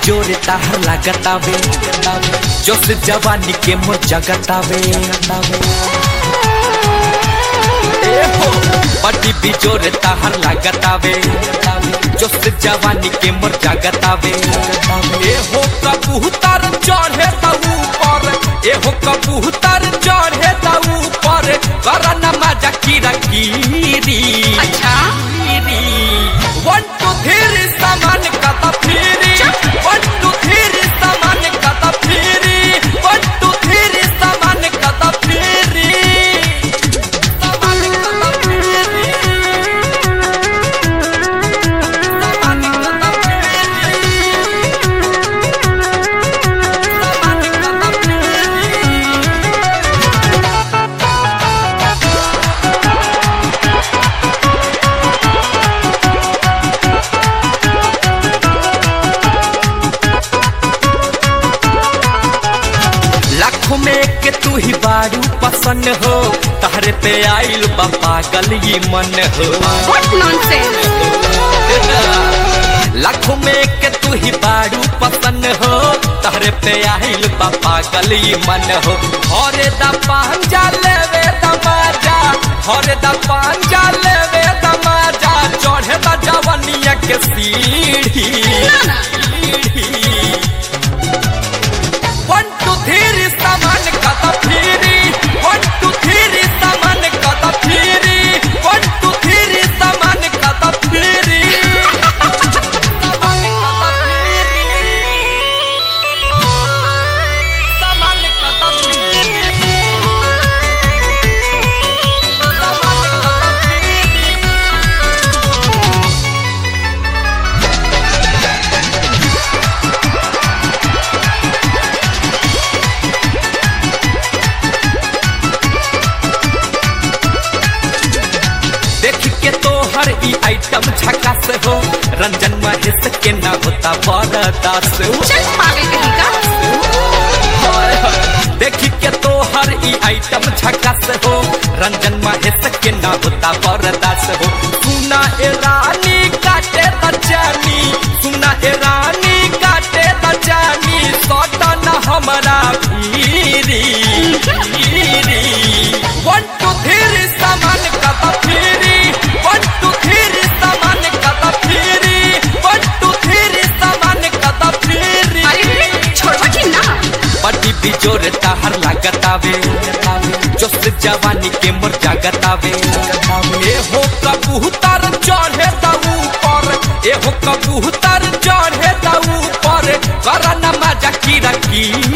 जोरे ताहर लागतावे जोश जवानी के मोर जगतावे ए हो बड़ी बिजोरे ताहर लागतावे जोश जवानी के मोर जगतावे ए हो कबूतर चढ़े त ऊपर ए हो कबूतर चढ़े त ऊपर करना मजा कीरा कीरी अच्छा वन टू थ्री सामान कता फिरी वन टू थ्री सामान कता फिरी वन टू थ्री सामान कता फिरी सामान कता फिरी सामान कता फिरी सामान कता फिरी लाखों में के तू ही बारू पसंद हो तहरे पे आइल बा पागल ये मन हो व्हाट नॉनसेंस लाखों में के तू ही बारू पसंद हो तहरे पे आइल बा पागल ये मन हो हरे दा पांजा लेवे दमाजा हरे दा पांजा लेवे दमाजा चढ़े दा जवनिया के सीढ़ी वन टू थ्री सामान कता फिरी वन टू थ्री सामान कता फिरी वन टू थ्री सामान कता फिरी सामान कता फिरी सामान कता फिरी सामान कता फिरी देख के तो हर ई आइटम झकास हो रंजन महेश के ना होता बरदास चल पागल कहीं का देख के तो हर ई आइटम झकास हो रंजन महेश के ना होता बरदास हो सुना ए रानी काटे बचानी सुना ए रानी काटे बचानी सोटा ना हमारा भीरी भीरी वन टू थ्री सामान कता फिरी वन टू थ्री सामान कता फिरी वन टू थ्री सामान कता फिरी अरे छोड़वा कि ना बड़ी बिजोर ताहर लागतावे जोश जवानी के मोर जागतावे ए हो कबूतर चढ़े त ऊपर ए हो कबूतर चढ़े त ऊपर करना मजा कीरा की